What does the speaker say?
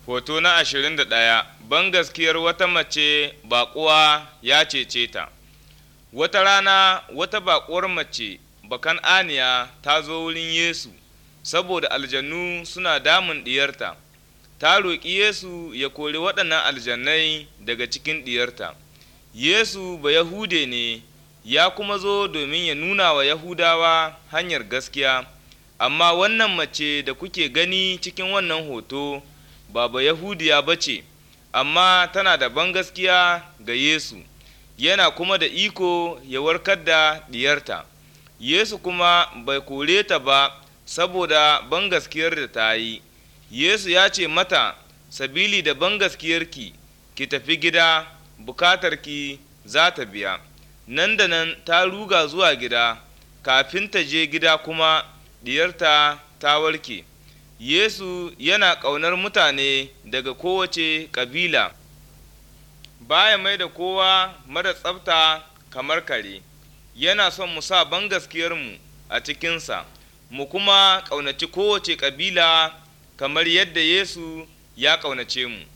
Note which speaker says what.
Speaker 1: Hoto na ashirin da ɗaya Bangaskiyar wata mace baƙuwa ya cece ta. Wata rana wata baƙuwar mace bakan aniya ta zo wurin Yesu saboda aljanu suna damun ɗiyarta. Ta roƙi Yesu ya kori waɗannan aljannai daga cikin ɗiyarta. Yesu ba Yahude ne, ya kuma zo domin ya nuna wa Yahudawa hanyar gaskiya, amma wannan mace da kuke gani cikin wannan hoto ba ba Yahudiya ba ce, amma tana da bangaskiya ga Yesu, yana kuma da iko ya warkar da ɗiyarta. Yesu kuma bai kore ta ba saboda bangaskiyar da ta yi. Yesu ya ce mata, Sabili da bangaskiyarki, ki tafi gida, bukatarki za ta biya. Nan da nan ta ruga zuwa gida, kafin ta je gida kuma diyarta ta warke. Yesu yana ƙaunar mutane daga kowace ƙabila, baya mai da kowa mara tsafta kamar kare, yana son mu sa bangaskiyarmu a cikinsa, mu kuma ƙaunaci kowace ƙabila kamar yadda Yesu ya ƙaunace mu.